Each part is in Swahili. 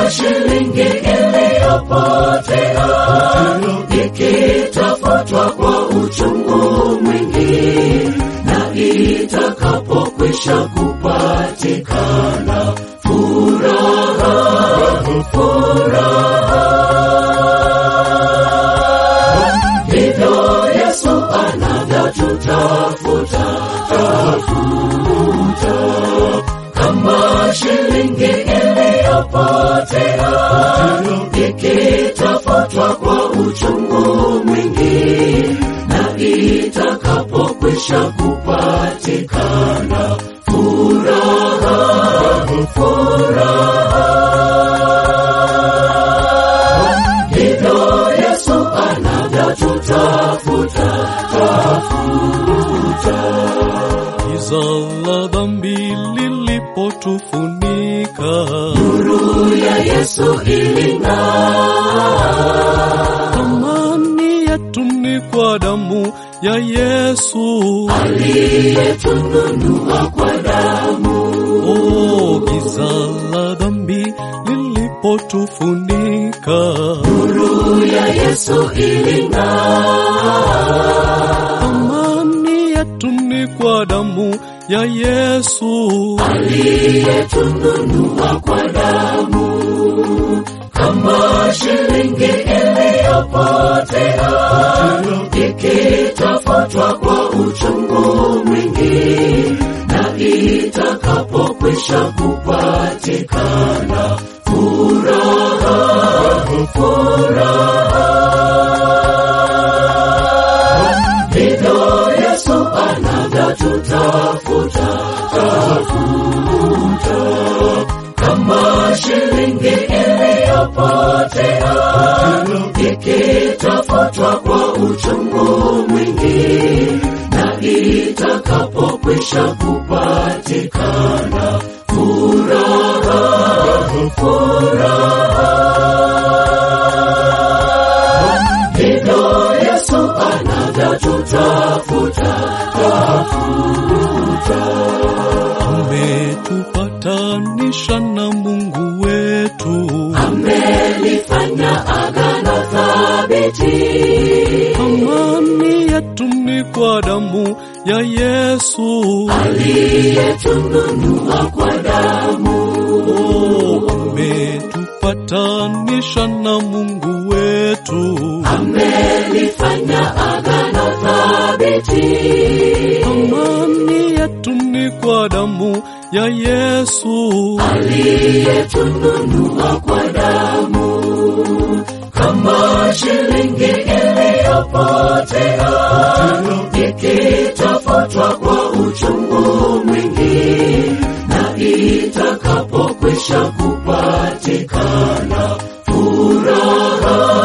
shilingi iliyopotea ikitafutwa kwa uchungu mwingi, na itakapokwisha kupatikana furaha, furaha. Ndivyo Yesu anavyotutafuta tafuta, kama shilingi iliyopotea ikitafutwa kwa uchungu mwingi, na itakapokwisha kupatikana furaha, furaha. Ndivyo Yesu anavyotutafuta tafuta. Giza la dhambi lilipotufunika, Nuru ya Yesu iling'aa, thamani yetu ni kwa damu ya Yesu. aliyetununua kwa damu. Oh, giza la dhambi lilipotufunika, Nuru ya Yesu iling'aa, thamani yetu ni kwa damu ya Yesu. aliyetununua kwa damu. Kama shilingi iliyopotea ikitafutwa kwa uchungu mwingi, na itakapokwisha kupatikana furaha, furaha. Ndivyo Yesu anavyotutafuta tafuta, kama shilingi iliyopotea ikitafutwa kwa uchungu mwingi, na itakapokwisha kupatikana furaha, furaha. Ndivyo Yesu anavyotutafuta tafuta. Ametupatanisha na Mungu wetu, amelifanya agano thabiti, amani yetu ni kwa damu ya Yesu. aliyetununua kwa damu, Oh, ametupatanisha na Mungu wetu, amelifanya agano thabiti, amani yetu ni kwa damu ya Yesu. aliyetununua kwa damu, kama shilingi iliyopotea ikitafutwa kwa uchungu mwingi, na itakapokwisha kupatikana furaha,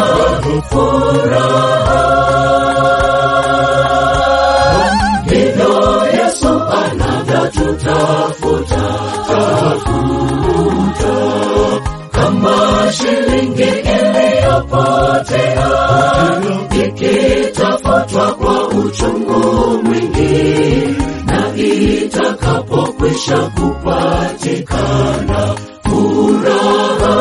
furaha. Ndivyo Yesu anavyotutafuta tafuta, kama shilingi iliyopotea ikitafutwa kwa uchungu mwingi, na itakapokwisha kupatikana furaha,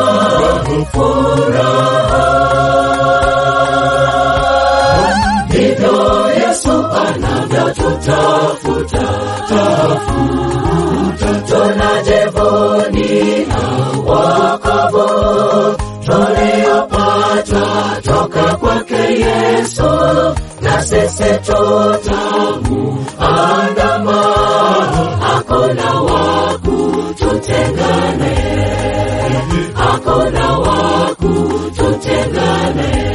furaha. Ndivyo Yesu anavyotutafuta tafuta, tunajivunia wokovu tuliopata toka kwake Yesu, na sisi tutamuandama, hakuna wa kututengane, hakuna wa kututengane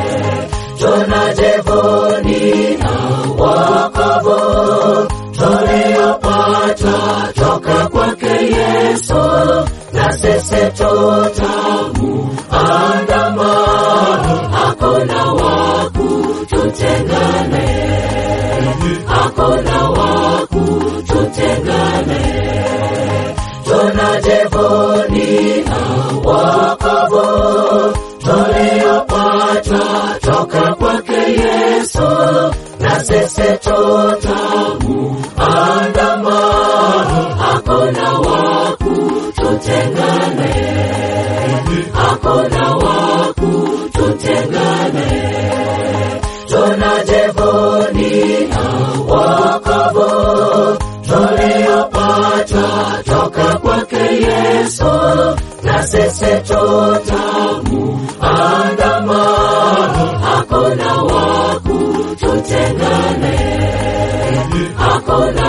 tunajivunia wokovu tuliopata toka kwake Yesu, na sisi tutamuandama, hakuna wa kututengane, hakuna wa kututengane. Tunajivunia wokovu tuliopata toka kwake Yesu, na sisi tutamuandama, hakuna wa kututengane, tunajivunia wokovu tuliopata toka kwake Yesu, na sisi tutamuandama, hakuna wa kututenga naye, hakuna